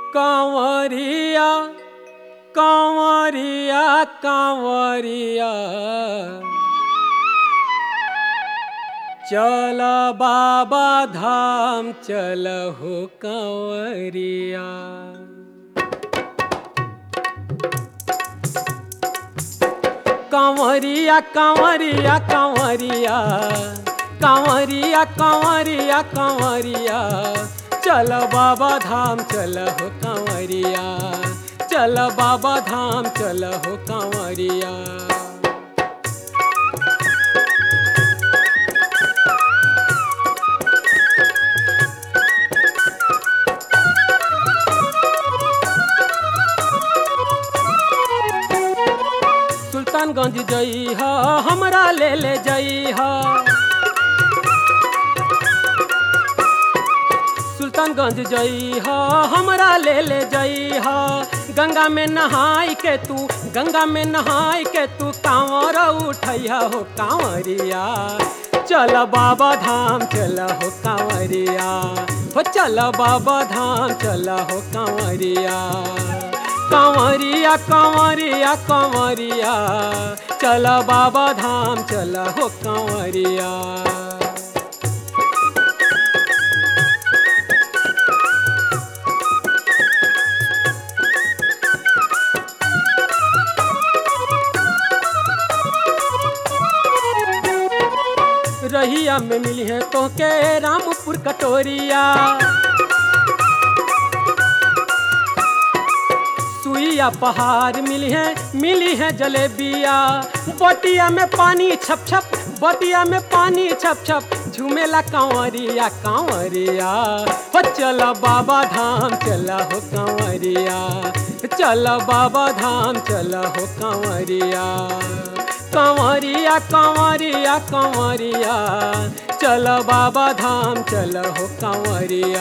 कांवरिया कांवरिया कांवरिया चल बाबा धाम चल हो कांवरिया कांवरिया कांवरिया कांवरिया कांवरिया कांवरिया कांवरिया चल बाबा धाम चल हो कांवरिया चल बाबा धाम चल हो कांवरिया सुल्तानगंज जई ह हमरा ले ले जई ह सुल्तानगंज जई ह हमरा ले ले जई ह गंगा में नहाई के तू गंगा में नहाई के तू कांवर उठैया हो कांवरिया चल बाबा धाम चल हो कांवरिया हो चल बाबा धाम चल हो कांवरिया कांवरिया कांवरिया कांवरिया चल बाबा धाम चल हो कांवरिया रहिया में मिली है तो के रामपुर कटोरिया सुइया पहाड़ मिली है मिली है जलेबिया बटिया में पानी छप छप बटिया में पानी छप छप झूमेला कांवरिया कांवरिया हो चल बाबा धाम चल हो कांवरिया चल बाबा धाम चल हो कांवरिया कांवरिया कांवरिया कांवरिया चल बाबा धाम चल हो कांवरिया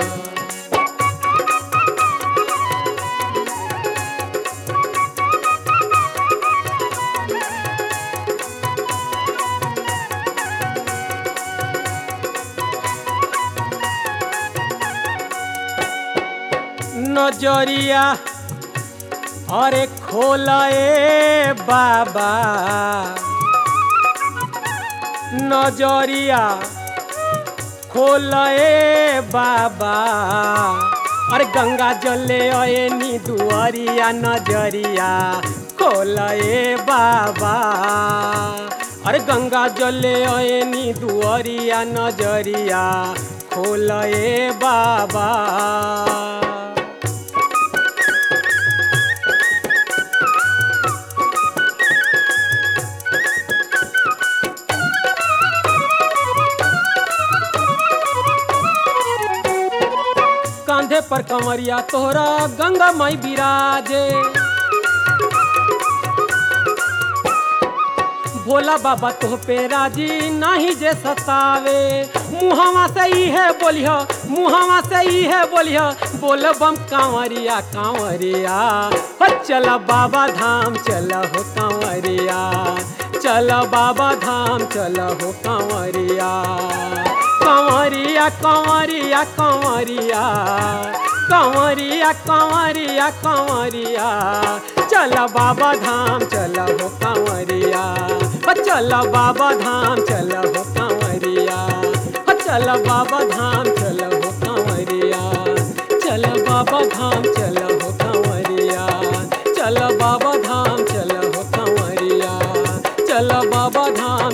नजरिया अरे खोला ए बाबा नजरिया खोला ए बाबा अरे गंगा जले अए नी दुआरिया नजरिया खोला ए बाबा अरे गंगा जले अए नी दुआरिया नजरिया खोला ए बाबा कांधे पर कंवरिया तोहरा गंगा माई बिराजे भोला बाबा तोह पे राजी नाही जे सतावे मुहावा से ही है बोलिह मुहावा से ही है बोलिह बोल बम कांवरिया कांवरिया हो चल बाबा धाम चल हो कांवरिया चल बाबा धाम चल हो कांवरिया कांवरिया कांवरिया कांवरिया कांवरिया कांवरिया कांवरिया चल बाबा धाम चल हो कांवरिया हो चल बाबा धाम चल हो कांवरिया हो चल बाबा धाम चल हो कांवरिया चल बाबा धाम चल हो कांवरिया चल बाबा धाम चल हो कांवरिया चल बाबा धाम